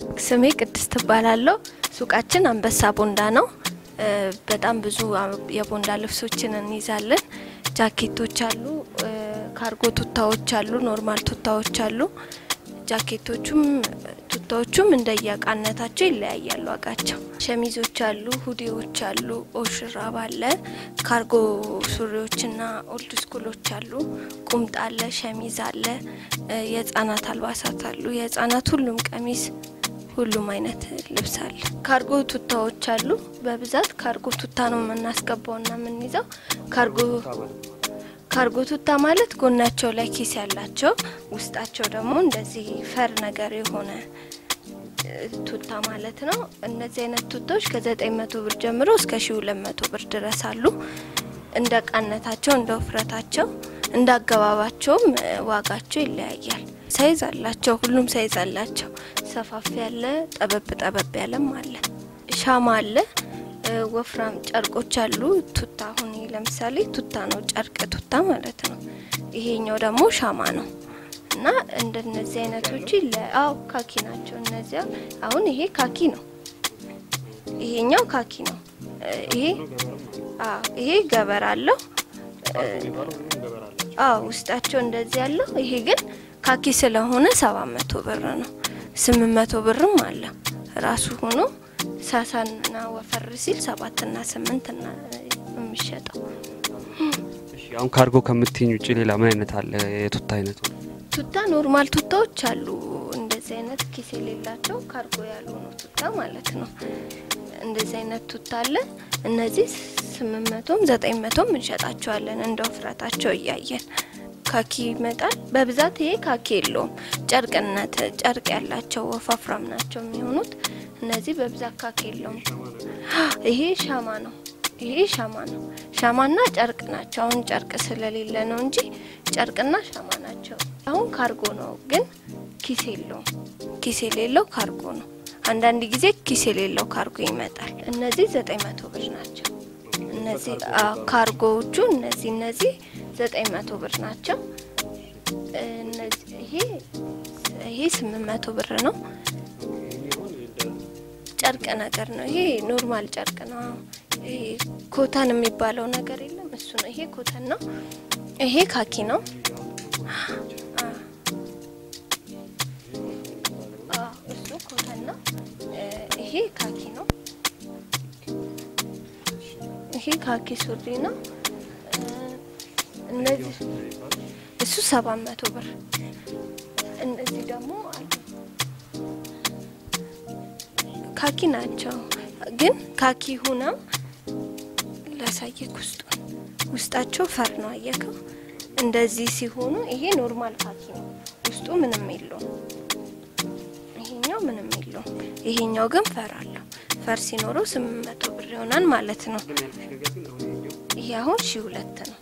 ስሜ ቅድስት እባላለሁ። ሱቃችን አንበሳ ቦንዳ ነው። በጣም ብዙ የቦንዳ ልብሶችን እንይዛለን። ጃኬቶች አሉ፣ ካርጎ ቱታዎች አሉ፣ ኖርማል ቱታዎች አሉ። ጃኬቶቹም ቱታዎቹም እንደየእቃነታቸው ይለያያሉ ዋጋቸው። ሸሚዞች አሉ፣ ሁዲዎች አሉ፣ ኦሽራብ አለ፣ ካርጎ ሱሪዎችና ኦልድ ስኩሎች አሉ፣ ቁምጣ አለ፣ ሸሚዝ አለ፣ የህጻናት አልባሳት አሉ። የህጻናት ሁሉም ቀሚስ ሁሉም አይነት ልብስ አለ። ካርጎ ቱታዎች አሉ። በብዛት ካርጎ ቱታ ነው የምናስገባውና የምንይዘው። ካርጎ ካርጎ ቱታ ማለት ጎናቸው ላይ ኪስ ያላቸው ውስጣቸው ደግሞ እንደዚህ ፈር ነገር የሆነ ቱታ ማለት ነው። እነዚህ አይነት ቱታዎች ከዘጠኝ መቶ ብር ጀምሮ እስከ ሺ ሁለት መቶ ብር ድረስ አሉ። እንደ ቃነታቸው እንደ ውፍረታቸው እንደ አገባባቸውም ዋጋቸው ይለያያል። ሳይዝ አላቸው። ሁሉም ሳይዝ አላቸው። ሰፋፊ ያለ ጠበብ ጠበብ ያለም አለ። ሻማ አለ። ወፍራም ጨርቆች አሉ። ቱታ አሁን ለምሳሌ ቱታ ነው ጨርቅ ቱታ ማለት ነው። ይሄኛው ደግሞ ሻማ ነው እና እንደነዚህ አይነቶች አው ካኪ ናቸው። እነዚያ አሁን ይሄ ካኪ ነው። ይሄኛው ካኪ ነው። ይሄ ይሄ ገበር አለው። አዎ ውስጣቸው እንደዚህ ያለው ይሄ ግን ካኪ ስለሆነ ሰባት መቶ ብር ነው። ስምንት መቶ ብርም አለ ራሱ ሆኖ ሳሳና ወፈር ሲል ሰባትና ስምንት ና የሚሸጠው። አሁን ካርጎ ከምትኝ ውጭ ሌላ ምን አይነት አለ? የቱታ አይነቱ ቱታ ኖርማል ቱታዎች አሉ። እንደዚህ አይነት ኪስ የሌላቸው ካርጎ ያልሆኑ ቱታ ማለት ነው። እንደዚህ አይነት ቱታ አለ። እነዚህ ስምንት መቶም ዘጠኝ መቶም እንሸጣቸዋለን እንደ ውፍረታቸው እያየን ካኪ ይመጣል። በብዛት ይሄ ካኪ የለውም። ጨርቅነት ጨርቅ ያላቸው ወፋፍራም ናቸው የሚሆኑት። እነዚህ በብዛት ካኪ የለውም። ይሄ ሻማ ነው። ይሄ ሻማ ነው። ሻማና ጨርቅ ናቸው። አሁን ጨርቅ ስለሌለ ነው እንጂ ጨርቅና ሻማ ናቸው። አሁን ካርጎ ነው፣ ግን ኪስ የለውም። ኪስ የሌለው ካርጎ ነው። አንዳንድ ጊዜ ኪስ የሌለው ካርጎ ይመጣል። እነዚህ ዘጠኝ መቶ ብር ናቸው። እነዚህ ካርጎዎቹ እነዚህ እነዚህ ዘጠኝ መቶ ብር ናቸው። ይሄ ይሄ ስምንት መቶ ብር ነው። ጨርቅ ነገር ነው። ይሄ ኖርማል ጨርቅ ነው። ይሄ ኮተን የሚባለው ነገር የለም እሱ ነው። ይሄ ኮተን ነው። ይሄ ካኪ ነው። እሱ ኮተን ነው። ይሄ ካኪ ነው። ይሄ ካኪ ሱሪ ነው። እነዚህ እሱ ሰባት መቶ ብር። እነዚህ ደግሞ አሉ ካኪ ናቸው፣ ግን ካኪ ሁነው ላሳየክ ውስጡ ውስጣቸው ፈር ነው። አየከው? እንደዚህ ሲሆኑ ይሄ ኖርማል ካኪ ነው። ውስጡ ምንም የለውም። ይሄኛው ምንም የለውም። ይሄኛው ግን ፈር አለው። ፈር ሲኖረው ስምንት መቶ ብር ይሆናል ማለት ነው። ይሄ አሁን ሺ ሁለት ነው።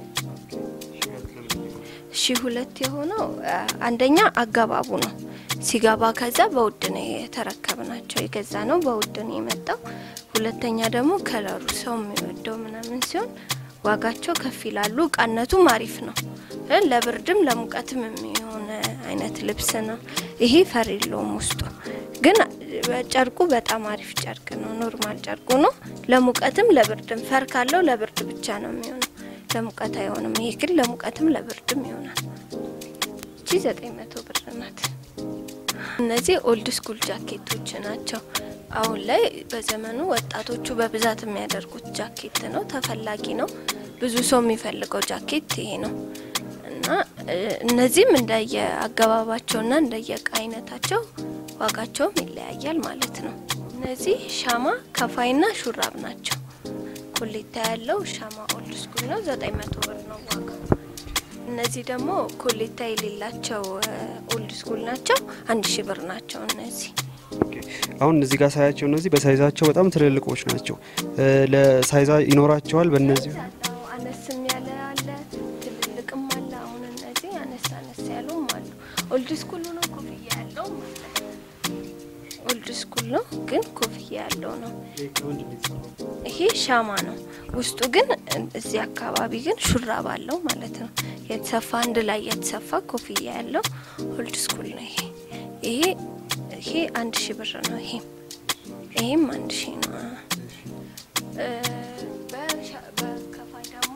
ሺ ሁለት የሆነው አንደኛ አገባቡ ነው ሲገባ ከዛ በውድ ነው የተረከብናቸው የገዛ ነው በውድ ነው የመጣው። ሁለተኛ ደግሞ ከለሩ ሰው የሚወደው ምናምን ሲሆን ዋጋቸው ከፍ ይላሉ። እቃነቱም አሪፍ ነው። ለብርድም ለሙቀትም የሚሆን አይነት ልብስ ነው። ይሄ ፈር የለውም ውስጡ ግን ጨርቁ በጣም አሪፍ ጨርቅ ነው። ኖርማል ጨርቁ ነው። ለሙቀትም ለብርድም ፈር ካለው ለብርድ ብቻ ነው የሚሆነው፣ ለሙቀት አይሆንም። ይሄ ግን ለሙቀትም ለብርድም ይሆናል። እቺ ዘጠኝ መቶ ብር ናት። እነዚህ ኦልድ ስኩል ጃኬቶች ናቸው። አሁን ላይ በዘመኑ ወጣቶቹ በብዛት የሚያደርጉት ጃኬት ነው። ተፈላጊ ነው። ብዙ ሰው የሚፈልገው ጃኬት ይሄ ነው እና እነዚህም እንደየ አገባባቸውና እንደየ እቃ አይነታቸው ዋጋቸውም ይለያያል ማለት ነው። እነዚህ ሻማ ከፋይና ሹራብ ናቸው። ኮሌታ ያለው ሻማ ኦልድ ስኩል ነው። ዘጠኝ መቶ ብር ነው ዋጋው። እነዚህ ደግሞ ኮሌታ የሌላቸው ኦልድ ስኩል ናቸው። አንድ ሺ ብር ናቸው እነዚህ አሁን እዚህ ጋር ሳያቸው እነዚህ በሳይዛቸው በጣም ትልልቆች ናቸው። ለሳይዛ ይኖራቸዋል። በእነዚህ አነስም ያለ አለ፣ ትልልቅም አለ። አሁን እነዚህ አነስ አነስ ያሉም አሉ። ኦልድ ስኩል ነው ኮፍያ ያለው ማለት ነው። ኦልድ ስኩል ነው ግን ኮፍያ ያለው ነው። ይሄ ሻማ ነው። ውስጡ ግን እዚህ አካባቢ ግን ሹራብ አለው ማለት ነው። የተሰፋ አንድ ላይ የተሰፋ ኮፍያ ያለው ኦልድ ስኩል ነው። ይሄ ይሄ ይሄ አንድ ሺ ብር ነው። ይሄም ይሄም አንድ ሺ ነው። እ፣ በሻ- በከፋይ ደግሞ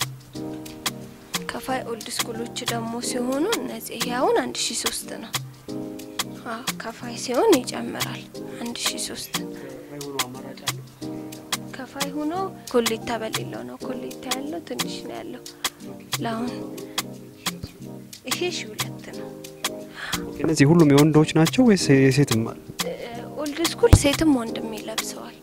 ከፋይ ኦልድ ስኩሎች ደግሞ ሲሆኑ እነዚህ ይሄ አሁን አንድ ሺ ሶስት ነው። አዎ ከፋይ ሲሆን ይጨምራል። አንድ ሺ ሶስት ከፋይ ሆኖ ኮሌታ በሌለው ነው። ኮሌታ ያለው ትንሽ ነው ያለው ለአሁን ይሄ ሺ ሁለት ነው። እነዚህ ሁሉም የወንዶች ናቸው ወይስ የሴትም አለ? ኦልድ ስኩል ሴትም ወንድም ይለብሰዋል።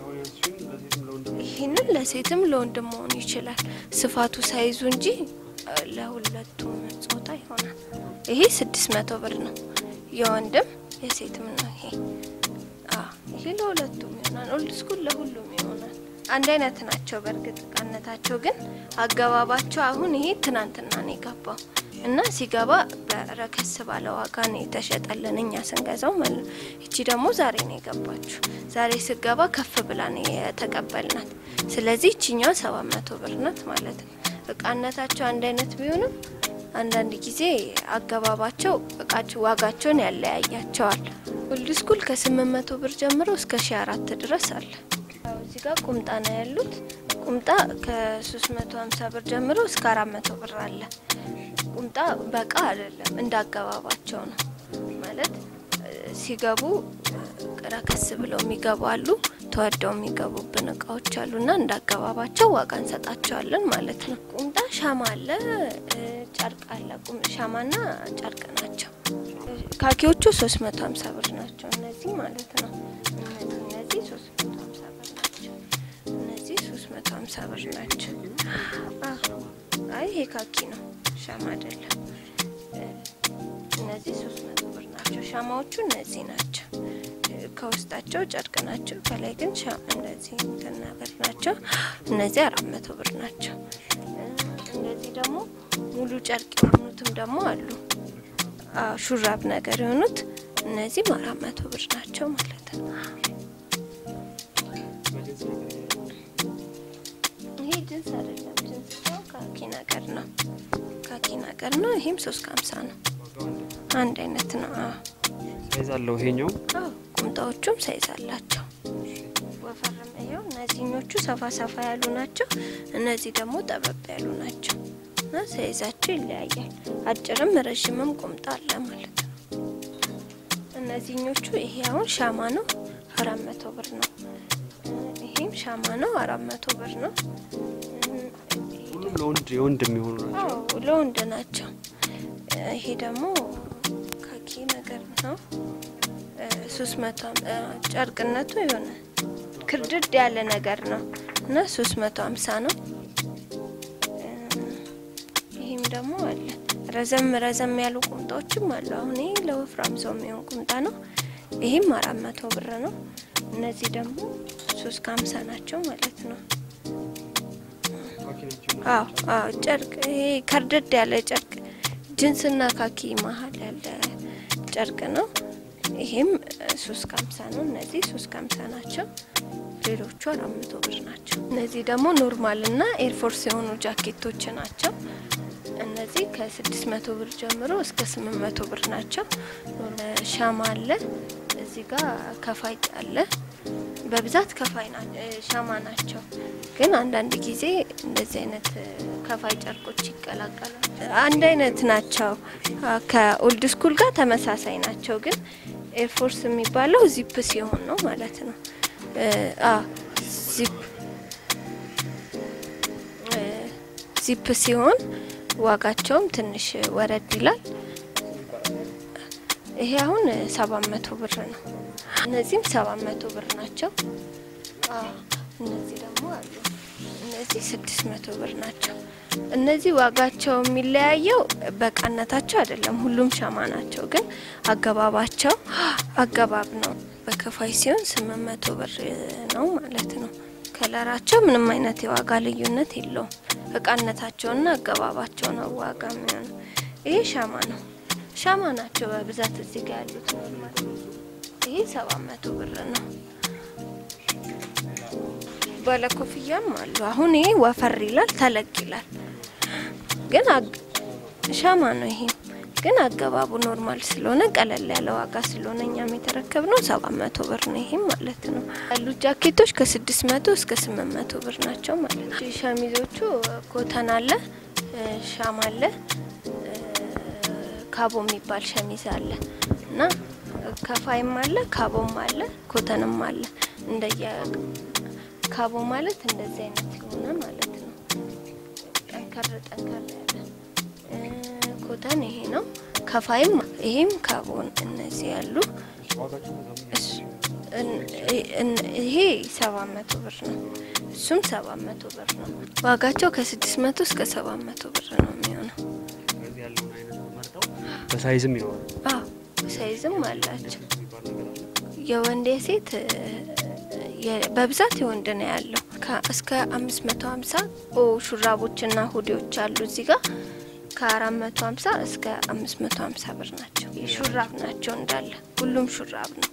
ይህንን ለሴትም ለወንድም መሆን ይችላል። ስፋቱ ሳይዙ እንጂ እ፣ ለሁለቱም ጾታ ይሆናል። ይሄ ስድስት መቶ ብር ነው። የወንድም የሴትም ነው። ይሄ አ ይሄ ለሁለቱም ይሆናል። ኦልድ ስኩል ለሁሉም ይሆናል። አንድ አይነት ናቸው። በእርግጥ እቃነታቸው ግን አገባባቸው አሁን ይሄ ትናንትና ነው የገባው እና ሲገባ በረከስ ባለ ዋጋ ነው የተሸጠልን እኛ ስንገዛው ማለት ነው። እቺ ደግሞ ዛሬ ነው የገባችሁ። ዛሬ ስገባ ከፍ ብላ ነው የተቀበልናት። ስለዚህ እቺኛው ሰባት መቶ ብር ናት ማለት ነው። እቃነታቸው አንድ አይነት ቢሆንም አንዳንድ ጊዜ አገባባቸው እቃቸው ዋጋቸውን ያለያያቸዋል። ኦልድ ስኩል ከስምንት መቶ ብር ጀምሮ እስከ ሺ አራት ድረስ አለ። ያው እዚህ ጋር ቁምጣ ነው ያሉት። ቁምጣ ከ350 ብር ጀምሮ እስከ 400 ብር አለ። ቁምጣ በቃ አይደለም እንዳገባባቸው ነው ማለት እ፣ ሲገቡ እ፣ ረከስ ብለው የሚገቡ አሉ፣ ተወደው የሚገቡብን እቃዎች አሉና እንዳገባባቸው ዋጋ እንሰጣቸዋለን ማለት ነው። ቁምጣ ሻማ አለ፣ እ፣ ጨርቅ አለ። ቁም ሻማና ጨርቅ ናቸው። ካኪዎቹ 350 ብር ናቸው እነዚህ ማለት ነው። እነዚህ እነዚህ 350 ብር ናቸው። እነዚህ 350 ብር ናቸው። አዎ። አይ ይሄ ካኪ ነው፣ ሻማ አይደለም። እ፣ እነዚህ 300 ብር ናቸው። ሻማዎቹ እነዚህ ናቸው። እ፣ ከውስጣቸው ጨርቅ ናቸው። ከላይ ግን ሻ- እንደዚህ እንትን ነገር ናቸው። እነዚህ 400 ብር ናቸው። እ፣ እነዚህ ደግሞ ሙሉ ጨርቅ የሆኑትም ደግሞ አሉ። አዎ ሹራብ ነገር የሆኑት እነዚህም አራት መቶ ብር ናቸው ማለት ነው። ይሄ ጅንስ አይደለም፣ ጅንስ ነው ካኪ ነገር ነው። ካኪ ነገር ነው። ይሄም ሶስት ከሀምሳ ነው። አንድ አይነት ነው። አዎ ሳይዝ አለው ይሄኛው። አዎ ቁምጣዎቹም ሳይዝ አላቸው። ወፈርም ይኸው እነዚህኞቹ ሰፋ ሰፋ ያሉ ናቸው። እነዚህ ደግሞ ጠበብ ያሉ ናቸው እና ሳይዛቸው ይለያያል። አጭርም ረዥምም ቁምጣ አለ ማለት ነው። እነዚህኞቹ ይሄ አሁን ሻማ ነው አራት መቶ ብር ነው። ይሄም ሻማ ነው አራት መቶ ብር ነው። ሁሉም ለወንድ የወንድ የሚሆኑ ናቸው። አዎ ለወንድ ናቸው። ይሄ ደግሞ ካኪ ነገር ነው። ሶስት መቶ ጨርቅነቱ የሆነ ክርድድ ያለ ነገር ነው እና ሶስት መቶ ሀምሳ ነው። ይህም ደግሞ አለ ረዘም ረዘም ያሉ ቁምጣዎችም አሉ። አሁን ይህ ለወፍራም ሰው የሚሆን ቁምጣ ነው። ይህም አራት መቶ ብር ነው። እነዚህ ደግሞ ሶስት ከሀምሳ ናቸው ማለት ነው። አዎ አዎ ጨርቅ ይሄ ከርደድ ያለ ጨርቅ ጅንስና ካኪ መሀል ያለ ጨርቅ ነው። ይሄም ሶስት ከሀምሳ ነው። እነዚህ ሶስት ከሀምሳ ናቸው። ሌሎቹ አራት መቶ ብር ናቸው። እነዚህ ደግሞ ኖርማል እና ኤርፎርስ የሆኑ ጃኬቶች ናቸው። እነዚህ ከስድስት መቶ ብር ጀምሮ እስከ ስምንት መቶ ብር ናቸው። ሻማ አለ እዚህ ጋር ከፋይ አለ። በብዛት ከፋይ ና ሻማ ናቸው። ግን አንዳንድ ጊዜ እንደዚህ አይነት ከፋይ ጨርቆች ይቀላቀላል። አንድ አይነት ናቸው። ከኦልድ ስኩል ጋር ተመሳሳይ ናቸው። ግን ኤርፎርስ የሚባለው ዚፕ ሲሆን ነው ማለት ነው። ዚፕ ዚፕ ሲሆን ዋጋቸውም ትንሽ ወረድ ይላል። ይሄ አሁን ሰባት መቶ ብር ነው። እነዚህም ሰባት መቶ ብር ናቸው። እነዚህ ደግሞ አሉ። እነዚህ ስድስት መቶ ብር ናቸው። እነዚህ ዋጋቸው የሚለያየው በቃነታቸው አይደለም። ሁሉም ሻማ ናቸው፣ ግን አገባባቸው አገባብ ነው። በከፋይ ሲሆን ስምንት መቶ ብር ነው ማለት ነው። ከለራቸው ምንም አይነት የዋጋ ልዩነት የለውም። እቃነታቸውና አገባባቸው ነው ዋጋ የሚሆነው። ይሄ ሻማ ነው። ሻማ ናቸው በብዛት እዚህ ጋር ያሉት ኖርማል። ይሄ ሰባት መቶ ብር ነው። ባለ ኮፍያም አሉ። አሁን ይሄ ወፈር ይላል፣ ተለቅ ይላል፣ ግን ሻማ ነው። ይሄ ግን አገባቡ ኖርማል ስለሆነ ቀለል ያለ ዋጋ ስለሆነ እኛም የተረከብነው ሰባት መቶ ብር ነው። ይሄም ማለት ነው ያሉት ጃኬቶች ከስድስት መቶ እስከ ስምንት መቶ ብር ናቸው ማለት ነው። ሸሚዞቹ ኮተን አለ፣ ሻም አለ፣ ካቦ የሚባል ሸሚዝ አለ እና ከፋይም አለ፣ ካቦም አለ፣ ኮተንም አለ። እንደየ ካቦ ማለት እንደዚህ አይነት የሆነ ማለት ነው። ጠንከር ጠንከር ያለ ኮተን ይሄ ነው። ከፋይም ይሄም ካቦን እነዚህ ያሉ ይሄ ሰባት መቶ ብር ነው። እሱም ሰባት መቶ ብር ነው። ዋጋቸው ከስድስት መቶ እስከ ሰባት መቶ ብር ነው የሚሆነው። በሳይዝም ይኖራል። አዎ ሳይዝም አላቸው። የወንድ የሴት በብዛት የወንድ ነው ያለው። እስከ አምስት መቶ ሀምሳ ሹራቦችና ሁዲዎች አሉ እዚህ ጋር ከአራት መቶ ሀምሳ እስከ አምስት መቶ ሀምሳ ብር ናቸው። ሹራብ ናቸው እንዳለ ሁሉም ሹራብ ነው።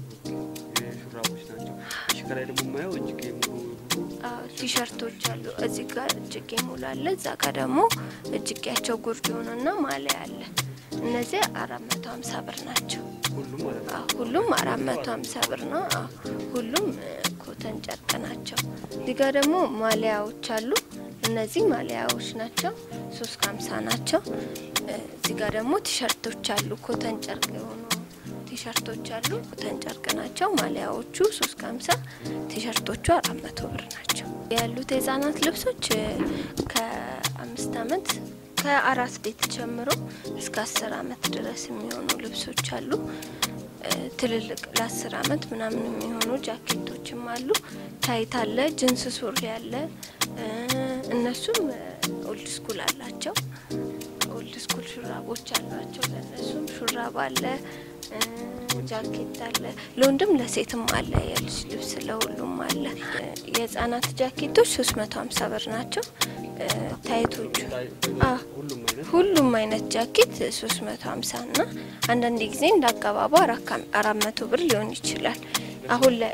ከላይ ደግሞ የማየው እጅጌ ሙሉ ቲሸርቶች አሉ። እዚህ ጋር እጅጌ ሙሉ አለ። እዛ ጋር ደግሞ እጅጌያቸው ጉርድ የሆነና ማሊያ አለ። እነዚህ አራት መቶ ሀምሳ ብር ናቸው። ሁሉም ማለት ነው። ሁሉም አራት መቶ ሀምሳ ብር ነው። ሁሉም ኮተን ጨርቅ ናቸው። እዚህ ጋር ደግሞ ማሊያዎች አሉ። እነዚህ ማሊያዎች ናቸው። ሶስት ከሀምሳ ናቸው። እዚህ ጋር ደግሞ ቲሸርቶች አሉ። ኮተን ጨርቅ የሆኑ ቲሸርቶች አሉ። ኮተን ጨርቅ ናቸው። ማሊያዎቹ ሶስት ከሀምሳ ቲሸርቶቹ አራት መቶ ብር ናቸው። ያሉት የህጻናት ልብሶች ከአምስት አመት ከአራስ ቤት ጀምሮ እስከ አስር አመት ድረስ የሚሆኑ ልብሶች አሉ። ትልልቅ ለአስር አመት ምናምን የሚሆኑ ጃኬቶችም አሉ። ታይት አለ፣ ጅንስ ሱሪ አለ። እነሱም ኦልድ ስኩል አላቸው። ኦልድ ስኩል ሹራቦች አሏቸው። ለእነሱም ሹራብ አለ፣ ጃኬት አለ። ለወንድም ለሴትም አለ። የልጅ ልብስ ለሁሉም አለ። የህጻናት ጃኬቶች ሶስት መቶ ሀምሳ ብር ናቸው። ታይቶቹ ሁሉም አይነት ጃኬት ሶስት መቶ ሀምሳ እና አንዳንድ ጊዜ እንደ አገባቡ አራት መቶ ብር ሊሆን ይችላል። አሁን ላይ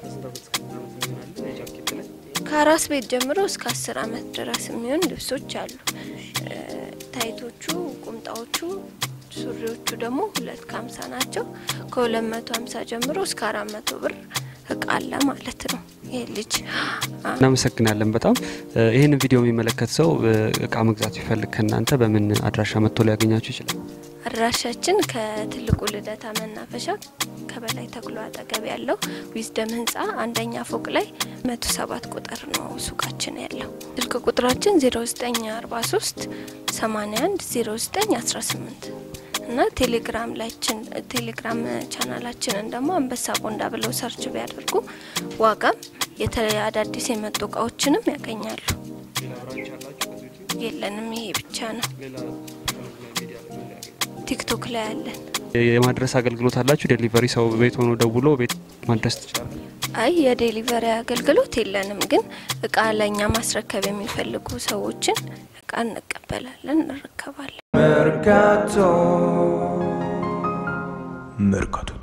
ከአራስ ቤት ጀምሮ እስከ አስር አመት ድረስ የሚሆን ልብሶች አሉ። ታይቶቹ፣ ቁምጣዎቹ፣ ሱሪዎቹ ደግሞ ሁለት ከሀምሳ ናቸው። ከሁለት መቶ ሀምሳ ጀምሮ እስከ አራት መቶ ብር እቃ አለ ማለት ነው። ይህ ልጅ እናመሰግናለን በጣም ይህንን ቪዲዮ የሚመለከት ሰው እቃ መግዛት ቢፈልግ ከእናንተ በምን አድራሻ መጥቶ ሊያገኛችሁ ይችላል? አድራሻችን ከትልቁ ልደታ መናፈሻ ከበላይ ተክሎ አጠገብ ያለው ዊዝደም ህንፃ አንደኛ ፎቅ ላይ መቶ ሰባት ቁጥር ነው ሱቃችን ያለው። ስልክ ቁጥራችን 0943 81 09 18 እና ቴሌግራም ላይችን ቴሌግራም ቻናላችንን ደግሞ አንበሳ ቦንዳ ብለው ሰርች ቢያደርጉ ዋጋም የተለያዩ አዳዲስ የመጡ እቃዎችንም ያገኛሉ። የለንም፣ ይሄ ብቻ ነው። ቲክቶክ ላይ አለን። የማድረስ አገልግሎት አላችሁ? ዴሊቨሪ ሰው ቤት ሆኖ ደውሎ ቤት ማድረስ ትችላለ? አይ የዴሊቨሪ አገልግሎት የለንም፣ ግን እቃ ለእኛ ማስረከብ የሚፈልጉ ሰዎችን እቃ እንቀበላለን፣ እንረከባለን። Mercato Mercato